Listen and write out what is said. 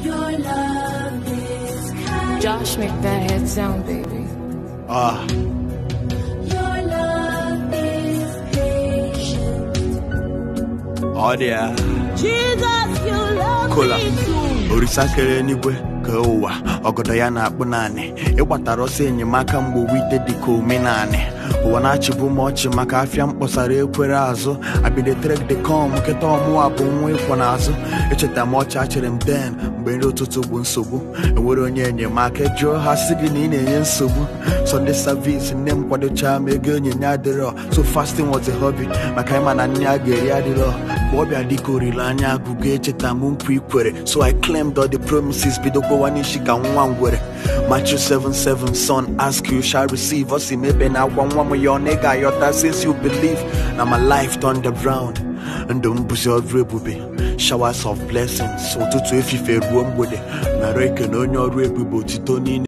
Your love is kind. Josh, make that head sound, baby. Ah, Your love is patient. ọ dị ya. Jesus, you love Kola. me too. orisa kere eluigwe ka ụwa ọgọdọ ya na-akpụ naanị ịgbatara ọsọ enyemaka mgbe wite dịka omenanị ụwa na-achịbu m ọchị maka afịa mkpọsara ekwere azụ abidetrek de com nkịta ọmụwa bụ nwa ịkwọ n'azụ echeta m ọchị achịrị m den mgbe nri ụtụtụ bụ nsogbu enwere onye enyemaka jụọ ha sị gị na ị na-enye nsogbu Sunday service nne m kwadocha m ego onyinye adịrọ so fasting was a hobby maka ịma na nne a ga-eri adịrọ mgbe ọbịa dịka olileanya agụgụ echeta m nkwa ikwere so I claimed all the promises bido gbowa n'isi ka nwa ngwere Matthew 77 son ask you shall receive ọ sị m ebe na agwa nwa m ya ọ na ị ga-ayọta since you believe na my life turned around ndụ m bụzi ọrụ ebube showers of blessings ụtụtụ efife ruo mgbede nara ekene onye ọrụ ebube otito niile